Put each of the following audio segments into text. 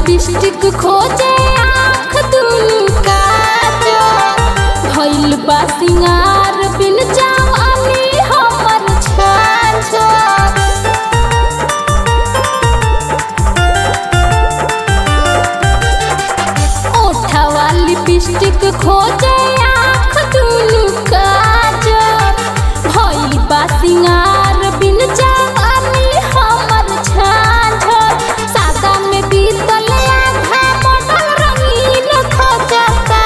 lipstick खोजे आँख दुनु काजो भइल बा सिंगार बिन जवानी हमर छाछो ओठवा लिपस्टिक खोजे आँख दुनु काजर भइल बा सिंगार बिन जवानी हमर छाछर सादा में बीतल आधा बदल रंगीन खोजता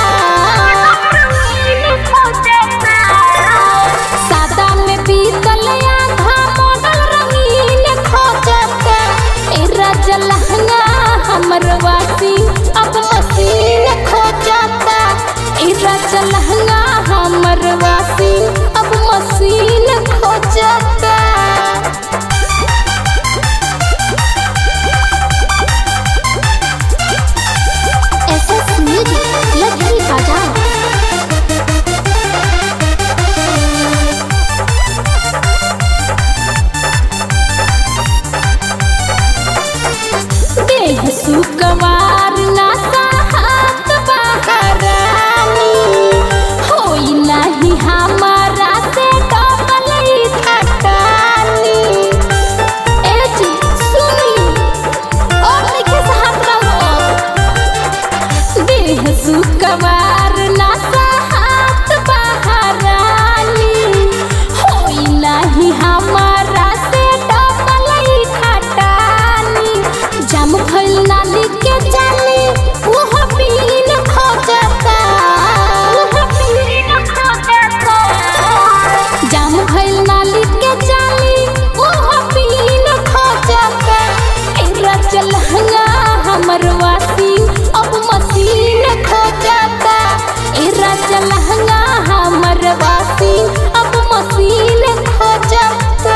सादा में बीतल आधा बदल रंगीन खोजता ए राजा लहंगा हमर वासी अब मसीन खोजता ए राजा लहंगा हमर वासी अब मसीन खोजता एसएस म्यूजिक लगी बाजार देह सुकवार ना साहत बहरानी होई नहीं हमारा से डबल खटानी ए जी सुनी और लिखे साहत रहो देह सुकवार ना साहत बहरानी होई नहीं हमारा से डबल खटानी जम भइल नाली के जानी ओह पीन खोजता ओह पीन खोजता जम भइल नाली के जानी ओह पीन खोजता एरा चलहंगा हमर वासी अब मसीन खोजता एरा चलहंगा हमर वासी अब मसीन खोजता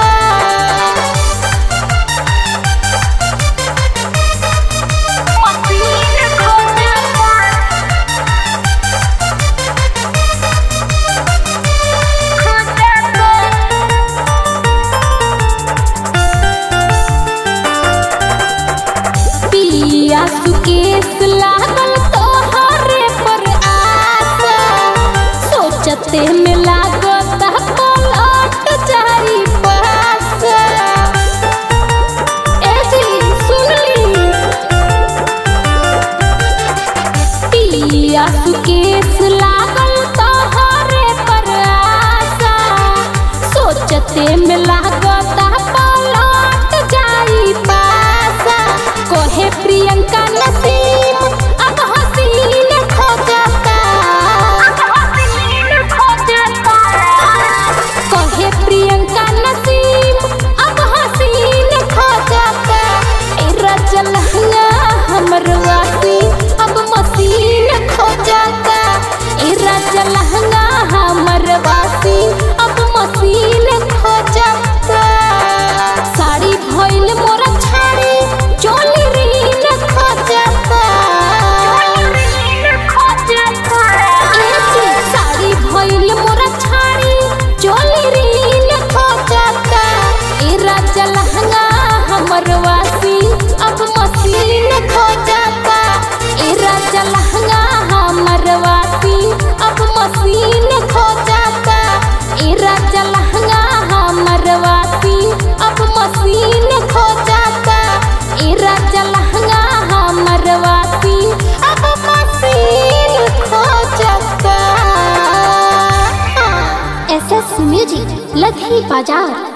पिया सुकेश लागल तोहरे पर आशा सोचते में लागत पलट जाई पास ए जी सुनली पिया सुकेश लागल तोहरे पर आशा सोचते में लागत पलट जाई पासा कोहे प्रियंका नसीम अब हसीन खोजता कोहे प्रियंका नसीम अब हसीन खोजता ए रचल हमर वासी अब मसीन खोजता ए रचल हमर वासी अब मसीन खोजता साड़ी भइल मोरा छाड़ी चोली रीन खोजता ए जी, साड़ी भइल मोरा छाड़ी चोली रीन खोजता ए राजा लहंगा हमर वासी अब मसीन खोजता ए राजा लहंगा हमर वासी अब मसीन खोजता ए राजा लहंगा हमर वासी अब मसीन खोजता ए राजा लहंगा हमर वासी अब मसीन खोजता एसएस म्यूजिक लगी बाजार